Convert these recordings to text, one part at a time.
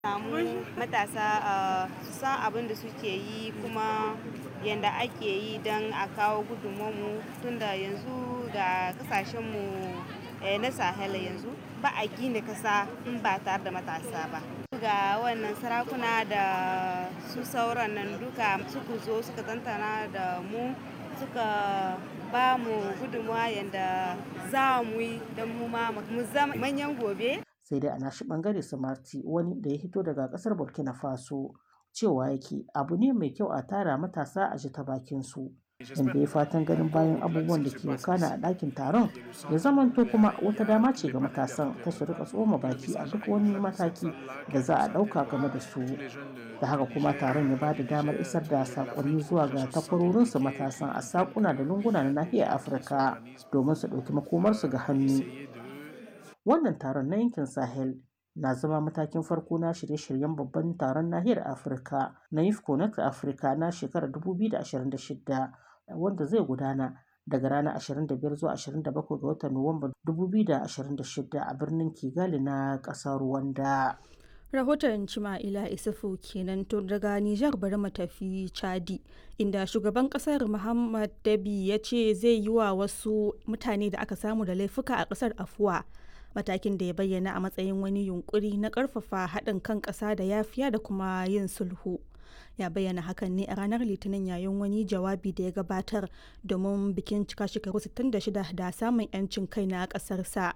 samu matasa su san abin da suke yi kuma yadda ake yi don a kawo gudunmu tunda yanzu ga kasashenmu na sahel yanzu ba a gina kasa in ba tare da matasa ba ga wannan sarakuna da su sauran nan duka suka zo suka tantana da mu suka ba mu gudunmuwa yadda za mu yi don mu ma mu zama manyan gobe sai dai a nashi bangare samarti wani da ya hito daga kasar burkina faso cewa yake abu ne mai kyau a tara matasa a ji ta bakin su inda ya fatan ganin bayan abubuwan da ke wakana a ɗakin taron ya zamanto kuma wata dama ce ga matasan ta su rika tsoma baki a duk wani mataki da za a ɗauka game da su da haka kuma taron ya bada damar isar da sakonni zuwa ga takwarorinsu matasan a sakuna da lunguna na nahiyar afirka domin su ɗauki makomarsu ga hannu wannan taron na yankin sahel na zama matakin farko na shirye-shiryen babban taron nahiyar afirka na yifconnect afirka na shekarar 2026 wanda zai gudana daga ranar 25 zuwa 27 ga watan nuwamba 2026 a birnin kigali na ƙasar rwanda rahoton cima'ila isufu kenan to daga nijar bari mu tafi chadi inda shugaban kasar muhammad dabi ya ce zai yi wa wasu mutane da aka samu da laifuka a kasar afuwa matakin da ya bayyana a matsayin wani yunkuri na karfafa haɗin kan ƙasa da yafiya da kuma yin sulhu ya bayyana hakan ne a ranar litinin yayin wani jawabi da ya gabatar domin bikin cika shekaru 66 da samun 'yancin kai na ƙasarsa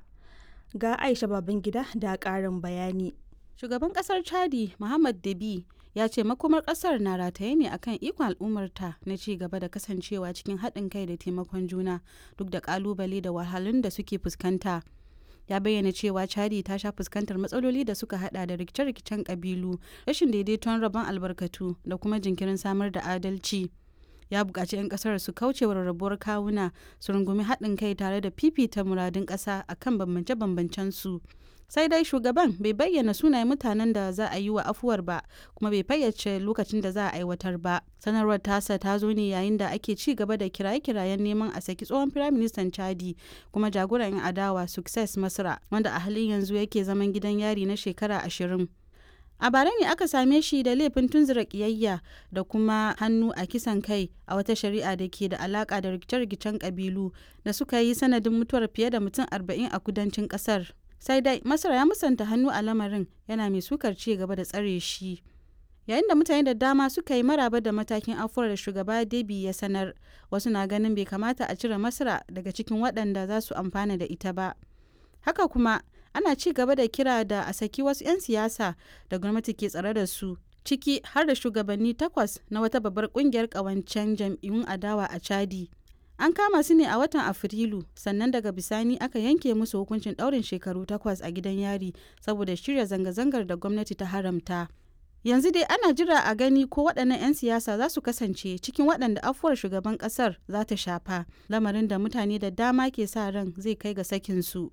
ga aisha babangida da ƙarin bayani shugaban kasar chadi muhammad dabi ya ce makomar kasar na rataye ne akan ikon al'ummarta na ci gaba da kasancewa cikin haɗin kai da taimakon juna duk da kalubale da wahalun da suke fuskanta ya bayyana cewa chadi ta sha fuskantar matsaloli da suka hada da rikice-rikicen kabilu rashin daidaiton rabon albarkatu da kuma jinkirin samar da adalci ya buƙaci 'yan ƙasar su kauce wa rarrabuwar kawuna su rungumi haɗin kai tare da fifita muradun ƙasa akan bambance-bambancen su sai dai shugaban bai bayyana sunayen mutanen da za a yi wa afuwar ba kuma bai fayyace lokacin da za a aiwatar ba sanarwar tasa ta zo ne yayin da ake ci gaba da kiraye-kirayen neman a saki tsohon firaministan chadi kuma jagoran yan adawa success masra wanda a halin yanzu yake zaman gidan yari na shekara ashirin a bara ne aka same shi da laifin tunzura kiyayya da kuma hannu a kisan kai a wata shari'a da ke da alaka da rikice-rikicen kabilu da suka yi sanadin mutuwar fiye da mutum arba'in a kudancin kasar sai dai masar ya musanta hannu a lamarin yana mai sukar ci gaba da tsare shi yayin da mutane da dama suka yi maraba da matakin afuwar da shugaba debi ya sanar wasu na ganin bai kamata a cire masra daga cikin waɗanda za su amfana da ita ba haka kuma ana ci gaba da kira da a saki wasu 'yan siyasa da gwamnati ke tsare da su ciki har da shugabanni takwas na wata babbar kungiyar ƙawancen jam'iyyun adawa a chadi an kama su ne a watan afrilu sannan daga bisani aka yanke musu hukuncin ɗaurin shekaru takwas a gidan yari saboda shirya zanga-zangar da gwamnati ta haramta yanzu dai ana jira a gani ko waɗannan 'yan siyasa za su kasance cikin waɗanda afuwar shugaban ƙasar za ta shafa lamarin da mutane da dama ke sa ran zai kai ga sakin su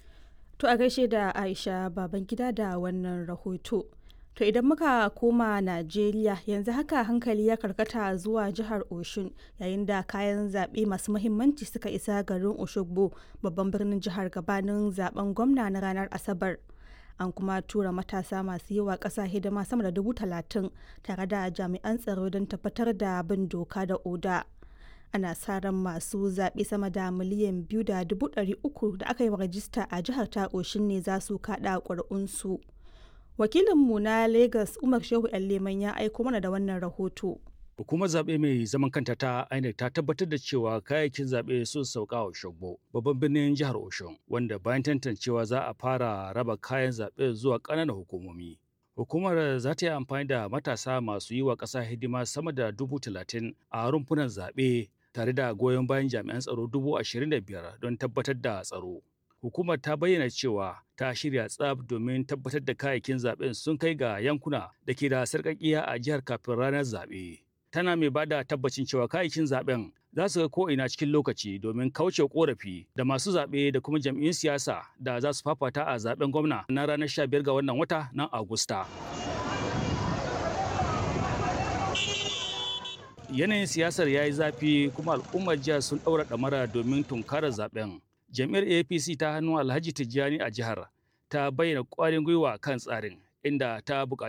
to a gaishe da aisha babangida da wannan rahoto To idan muka koma Najeriya yanzu haka hankali ya karkata zuwa jihar Oshun yayin da kayan zaɓe masu mahimmanci suka isa garin Oshogbo babban birnin jihar gabanin zaben gwamna na ranar Asabar. An kuma tura matasa masu yi wa ƙasa hidima sama da dubu talatin tare da jami'an tsaro don tabbatar da bin doka da oda. Ana sa ran masu zaɓe sama da miliyan biyu da dubu ɗari uku da aka yi wa rajista a jihar ta Oshun ne za su kaɗa ƙuri'unsu. wakilinmu na Legas Umar Shehu Leman ya aiko mana da wannan rahoto. Hukumar zaɓe mai zaman kanta ta INEC ta tabbatar da cewa kayayyakin zaɓe sun sauka wa Shogbo, babban birnin jihar Oshun, wanda bayan tantancewa za a fara raba kayan zaɓe zuwa ƙananan hukumomi. Hukumar za ta yi amfani da matasa masu yi wa ƙasa hidima sama da dubu talatin a rumfunan zaɓe tare da goyon bayan jami'an tsaro dubu ashirin da biyar don tabbatar da tsaro. hukumar ta bayyana cewa ta shirya tsab domin tabbatar da kayayyakin zaben sun kai ga yankuna da ke da sarƙaƙiya a jihar kafin ranar zaɓe. Tana mai ba da tabbacin cewa kayayyakin zaben za su ga ko'ina cikin lokaci domin kauce korafi da masu zaɓe da kuma jam'iyyun siyasa da za su fafata a zaben gwamna na ranar 15 ga wannan wata na Agusta. Yanayin siyasar ya yi zafi kuma al'ummar jihar sun ɗaura ɗamara domin tunkarar zaben. jam'iyyar apc ta hannu alhaji tijjani a jihar ta bayyana ƙwarin gwiwa kan tsarin inda ta buƙaci